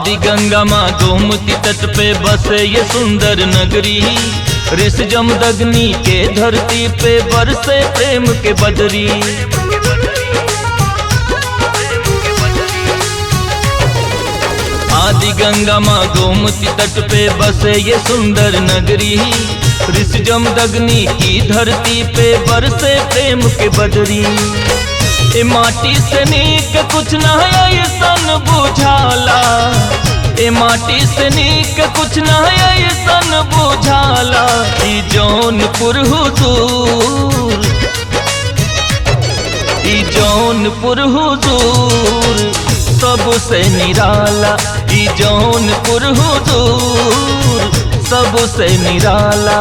आदि गंगा माँ गोमती तट पे बसे ये सुंदर नगरी ऋष जमदग्नि के धरती पे बरसे प्रेम के बदरी आदि गंगा माँ गोमती तट पे बसे ये सुंदर नगरी ऋष जमदग्नि की धरती पे बरसे प्रेम के बदरी ए माटी से नीक कुछ न ऐसन बुझाला ए माटी से नीक कुछ न ऐसन बुझाला ई जौनपुर हुजूर ई जौनपुर हुजूर सबसे निराला ई जौनपुर हुजूर सबसे निराला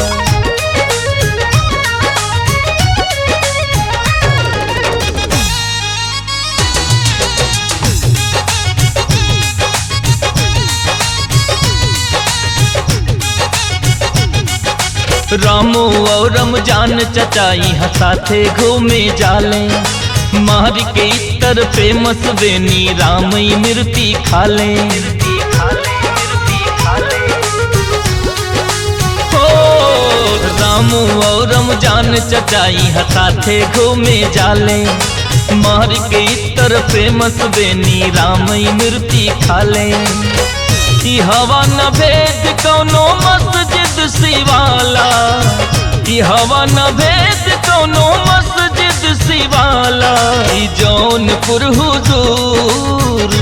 रामो और रमजान चचाई हसाथे घूमे जाले मार के इतर फेमस बेनी रामई मिर्ती खाले हो रामू और रमजान चचाई हसाथे घूमे जाले मार के इतर फेमस बेनी रामई मिर्ती खाले ई हवा न भेद कौनो मस्जिद सिवाला ई हवा न भेद कौनो मस्जिद सिवाला ई जौनपुर हुजूर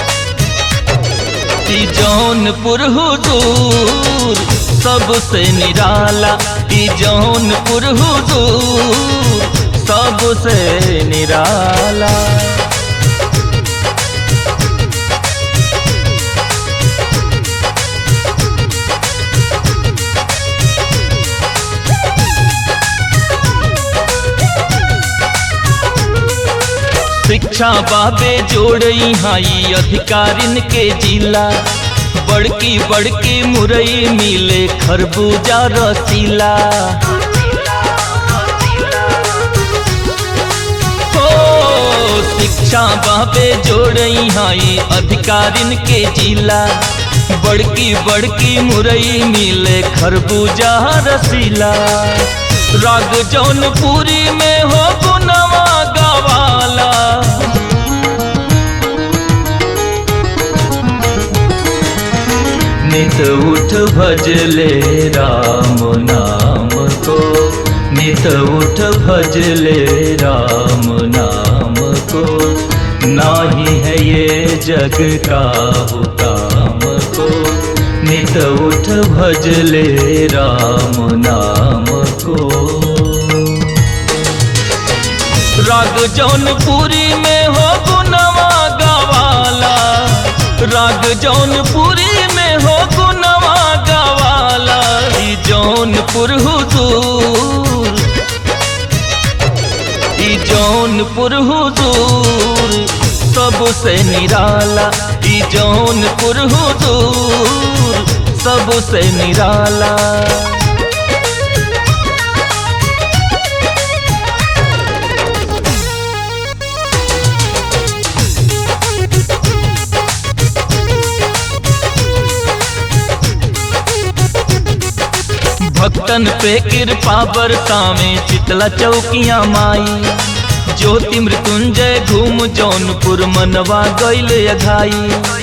ई जौनपुर हुजूर सबसे निराला ई जौनपुर हुजूर सबसे निराला शिक्षा बाबे जोड़ई हाई अधिकारिन के जिला बड़की बड़की मुरई मिले खरबूजा रसीला हो शिक्षा बाबे जोड़ई हाई अधिकारिन के जिला बड़की बड़की मुरई मिले खरबूजा रसीला राग जौनपुरी में हो गुनवा गवाला नित उठ भजले राम नाम को नित उठ भजले राम नाम को नाही है ये जग का काम को नित उठ भजले राम नाम को राग जौनपुरी में हो गुनवा गवाला राग जौनपुरी में हो गुनवा गवाला ई जौनपुर हुजूर ई जौनपुर हुजूर सबसे निराला ई जौनपुर हुजूर सबसे निराला भक्तन पे कृपा बरसावे चितला चौकिया माई ज्योति मृत्युंजय घूम जौनपुर मनवा गैल अघाई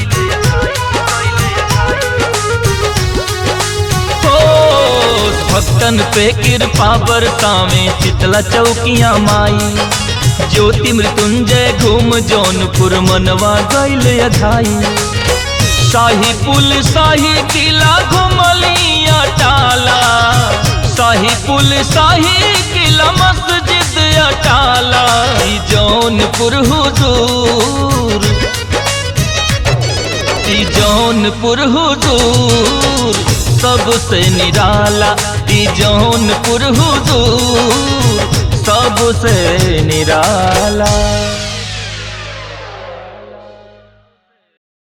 हो भक्तन पे कृपा बरसावे चितला चौकिया माई ज्योति मृत्युंजय घूम जौनपुर मनवा गैल अघाई शाही पुल शाही किला घुमलिया टाला शाही पुल शाही किला मस्जिद अटाला ई जौनपुर हुजूर ई जौनपुर हुजूर सबसे निराला ई जौनपुर हुजूर सबसे निराला